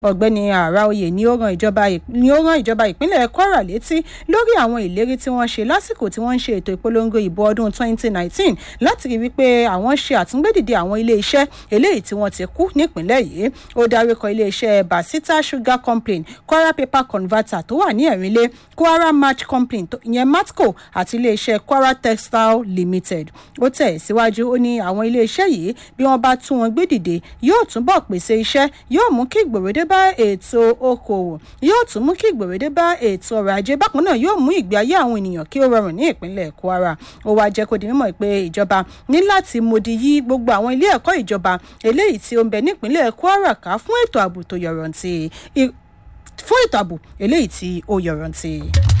ọ̀gbẹ́ni àràoyè ni ó ran ìjọba ni ó rán ìjọba ìpínlẹ̀ kwara létí lórí àwọn ìlérí tí wọ́n ṣe lásìkò tí wọ́n ń ṣe ètò ìpolongo ìbò ọdún 2019 láti rí wípé àwọn ṣe àtúngbédìde àwọn iléeṣẹ́ eléyìí tí wọ́n ti kú nípìnlẹ̀ yìí ó dárúkọ iléeṣẹ́ basita sugar company kwara paper converter tó wà ní ẹ̀rínlé kwara match company ìyẹn matco àti iléeṣẹ́ kwara textile limited ó tẹ̀ síwájú ó ní àwọn iléeṣẹ́ yìí bí wọ́n bá tún wọn gbé dìde yóò túbọ̀ pèsè iṣẹ́ yóò mú kí ìgbòròdé bá ètò okòwò yóò tún mú kí ìgbòròdé bá ètò ọrọ̀ ajé bákan náà yóò mú ìgbé ayé àwọn ènìyàn kí ó rọrùn ní ìpínlẹ̀ kwara ó wáá jẹ́ kó di mímọ̀ pé ìjọba ní láti modi yí gbogbo àwọn ilé ẹ̀kọ́ ìjọba eléyìí tí ó ń bẹ nípínlẹ̀ kwara ká fún ètò ààbò tó yọrantí fún ètò ààbò eléyìí tí ó yọrantí.